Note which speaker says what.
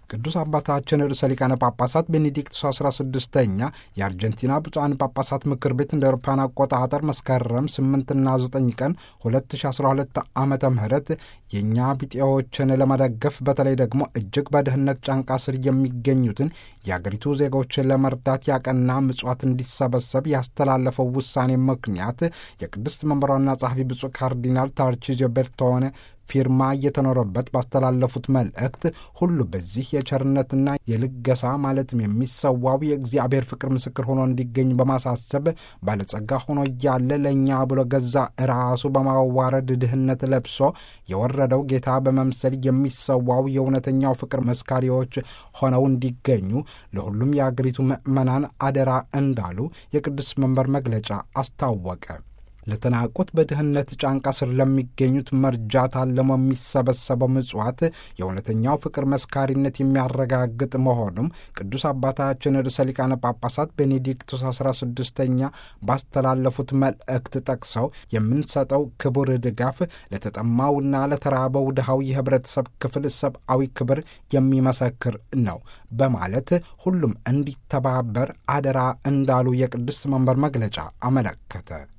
Speaker 1: ቅዱስ አባታችን ርዕሰ ሊቃነ ጳጳሳት ቤኔዲክቱስ 16ኛ የአርጀንቲና ብፁዓን ጳጳሳት ምክር ቤት እንደ አውሮፓውያን አቆጣጠር መስከረም 8ና 9 ቀን 2012 ዓመተ ምህረት የእኛ ቢጤዎችን ለመደገፍ በተለይ ደግሞ እጅግ በድህነት ጫንቃ ስር የሚገኙትን የአገሪቱ ዜጎችን ለመርዳት ያቀና ምጽዋት እንዲሰበሰብ ያስተላለፈው ውሳኔ ምክንያት የቅድስት መንበሯና ጸሐፊ ብፁዕ ካርዲናል ታርቺዚዮ ቤርቶኔ ፊርማ እየተኖረበት ባስተላለፉት መልእክት ሁሉ በዚህ የቸርነትና የልገሳ ማለትም የሚሰዋው የእግዚአብሔር ፍቅር ምስክር ሆኖ እንዲገኝ በማሳሰብ ባለጸጋ ሆኖ እያለ ለእኛ ብሎ ገዛ ራሱ በማዋረድ ድህነት ለብሶ የወረደው ጌታ በመምሰል የሚሰዋው የእውነተኛው ፍቅር መስካሪዎች ሆነው እንዲገኙ ለሁሉም የአገሪቱ ምዕመናን አደራ እንዳሉ የቅዱስ መንበር መግለጫ አስታወቀ። ለተናቁት በድህነት ጫንቃ ስር ለሚገኙት መርጃ ታልሞ የሚሰበሰበው ምጽዋት የእውነተኛው ፍቅር መስካሪነት የሚያረጋግጥ መሆኑም ቅዱስ አባታችን ርዕሰ ሊቃነ ጳጳሳት ቤኔዲክቱስ 16ኛ ባስተላለፉት መልእክት ጠቅሰው የምንሰጠው ክቡር ድጋፍ ለተጠማውና ለተራበው ድሃው የህብረተሰብ ክፍል ሰብአዊ ክብር የሚመሰክር ነው በማለት ሁሉም እንዲተባበር አደራ እንዳሉ የቅድስት መንበር መግለጫ አመለከተ።